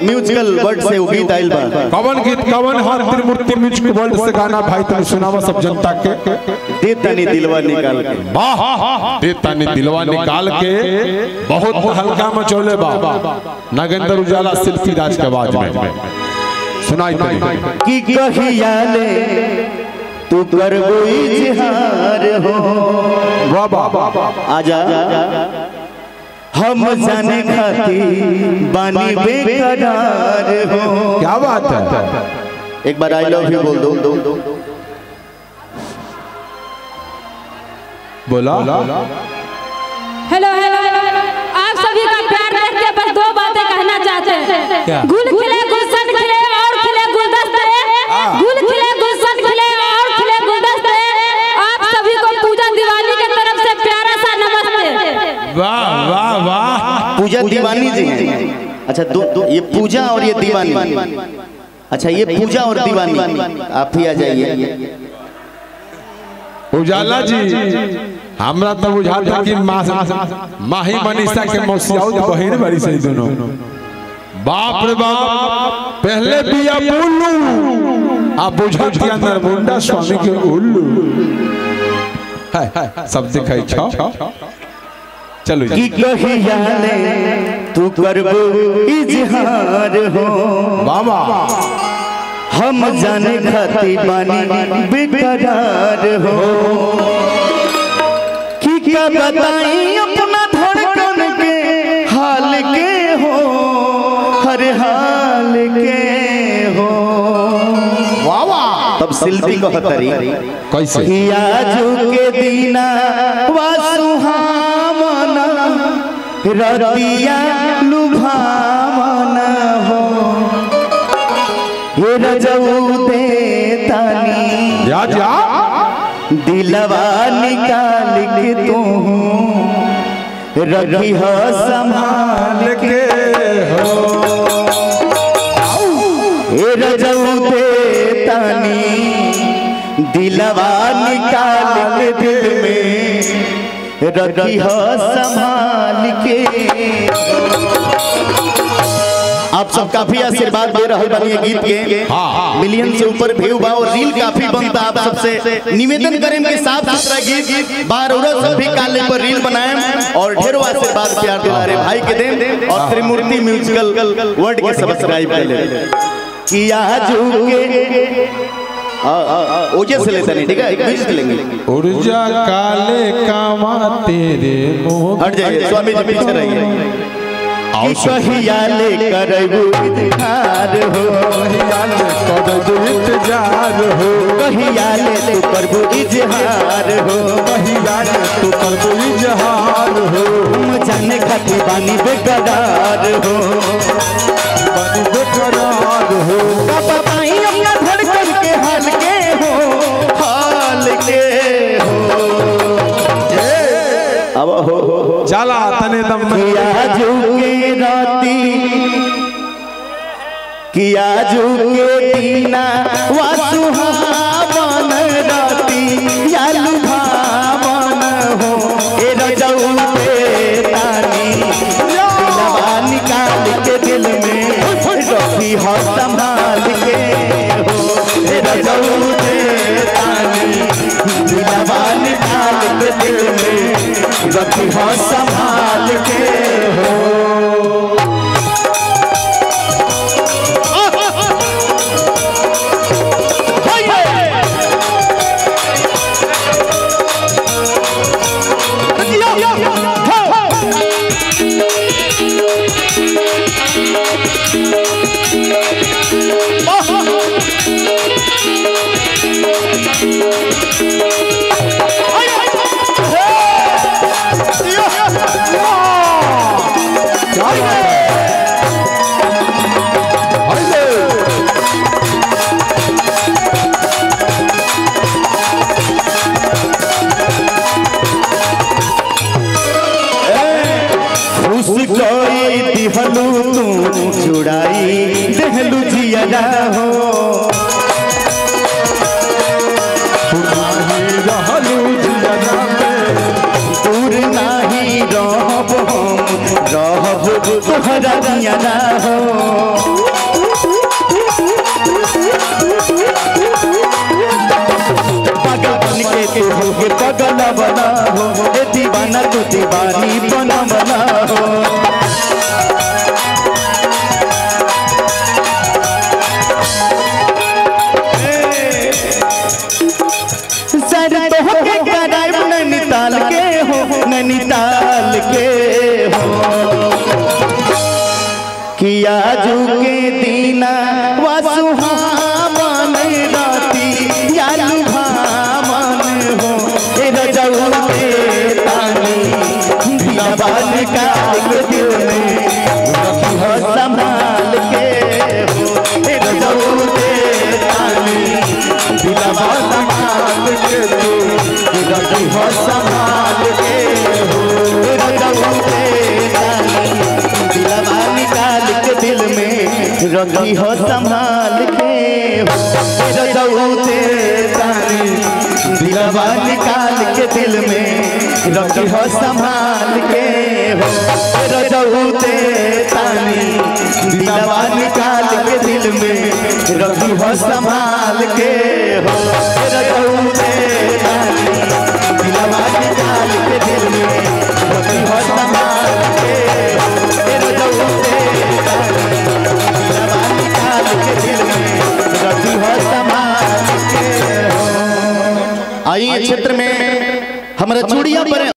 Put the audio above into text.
Musical word से वो गीत आइल बा कवन गीत कवन हर त्रिमूर्ति म्यूजिक वर्ल्ड से गाना भाई तुम सुनावा सब जनता के दे तनी दिलवा निकाल के वाह देता ने दिलवा निकाल के बहुत हल्का मचोले बा नागेंद्र उजाला शिल्पी राज के आवाज में सुनाई तनी कि कहिया ले तू करबो इजहार हो वाह वाह आजा हम जाने खाती बानी बेकरार हो क्या बात है एक बार आई लव यू बोल दो बोला हेलो हेलो आप सभी का प्यार देख के बस दो बातें कहना चाहते हैं गुल खिले गुलशन खिले और खिले गुलदस्ते गुल खिले गुलशन खिले और खिले गुलदस्ते आप सभी को पूजा दिवाली की तरफ से प्यारा सा नमस्ते वाह वाह वाह पूजा दीवानी जी हैं अच्छा दो, दो ये पूजा और ये दीवानी अच्छा ये पूजा और दीवानी आप ही आ जाइए उजाला जी हमरा तो बुझाल था कि माँ माही मनीषा के मौसियाउद बहिन बड़ी सही दोनों बाप रे बाप पहले बिया बोलू आ बुझत के अंदर मुंडा स्वामी के उल्लू है है सब दिखाई छो चलो कि जी कहिया ले तू करबो इजहार हो बाबा हम जाने खाती बानी बेकरार हो कि क्या बताई अपना धड़कन के हाल के हो हर हाल के हो वाह तब शिल्पी को हतरी कैसे कि आजू के दीना वा सुहावना रतिया लुभावना हो ये रजऊ दे तानी जा जा दिलवा निकाल के तू रखी हो संभाल के हो ये रजऊ दे तानी दिलवा निकाल के दिल में रखी हो संभाल के आप सब काफी आशीर्वाद दे रहे बनिए गीत के हाँ। मिलियन से ऊपर व्यू बा और रील काफी बनता आप सबसे निवेदन करें कि साफ सुथरा गीत बार और सब भी काले पर रील बनाएं और ढेरों आशीर्वाद प्यार दुलारे भाई के दें और त्रिमूर्ति म्यूजिकल वर्ड के सब्सक्राइब कर लें कि आजू के हाँ, हाँ, हाँ, ओजे से लेते नहीं ठीक है एक म्यूजिक लेंगे ऊर्जा काले कामा तेरे मुंह हट जाइए स्वामी जी पीछे रहिए आओ कि कहिया ले करबू इजहार हो इंतजार हो कहिया ले तू करबू इजहार हो तू कर दो इजहार हो हम जाने खाती बानी बेकरार हो बनी बेकरार हो पापा पाई अपना धड़कन के हाल के हो हाल के हो अब हो हो हो चला तने दम किया झुके राती किया झुके दीना वा सुहावन राती या लुभावन हो ए रजऊ पे तानी दिलवा निकाल के दिल में रखी हो संभाल के हो ए रजऊ पे तानी दिलवा निकाल के दिल में रखी हो संभाल के हो खुश कोई दिहलू तू जुड़ाई देहलू जिया हो रहलू जिया में दूर नाही रहब हम रहब तोहरा दिया हो दीवानी बनवला हो सर तो के कराइब नैनीताल के हो नैनीताल के हो किया के दीना वसुहावन राती यालु भावन हो ए रजऊ के तानी दीवान का दिल में रखी हो संभाल के हो ए रजऊ के तानी दिलवा संभाल के तू रखी हो संभाल के हो ए रजऊ के तानी दिलवा निकाल के दिल में रखी हो संभाल के हो रजौते तानी दिलवा निकाल के दिल में रखी हो संभाल के हो रजौते तानी दिलवा निकाल के दिल में रखी हो संभाल के हो रजौते तानी दिलवा निकाल के दिल में रखी हो संभाल के हो रजौते तानी दिलवा निकाल के दिल में रखी हो संभाल के हो आइए क्षेत्र में हमारा चूड़िया पर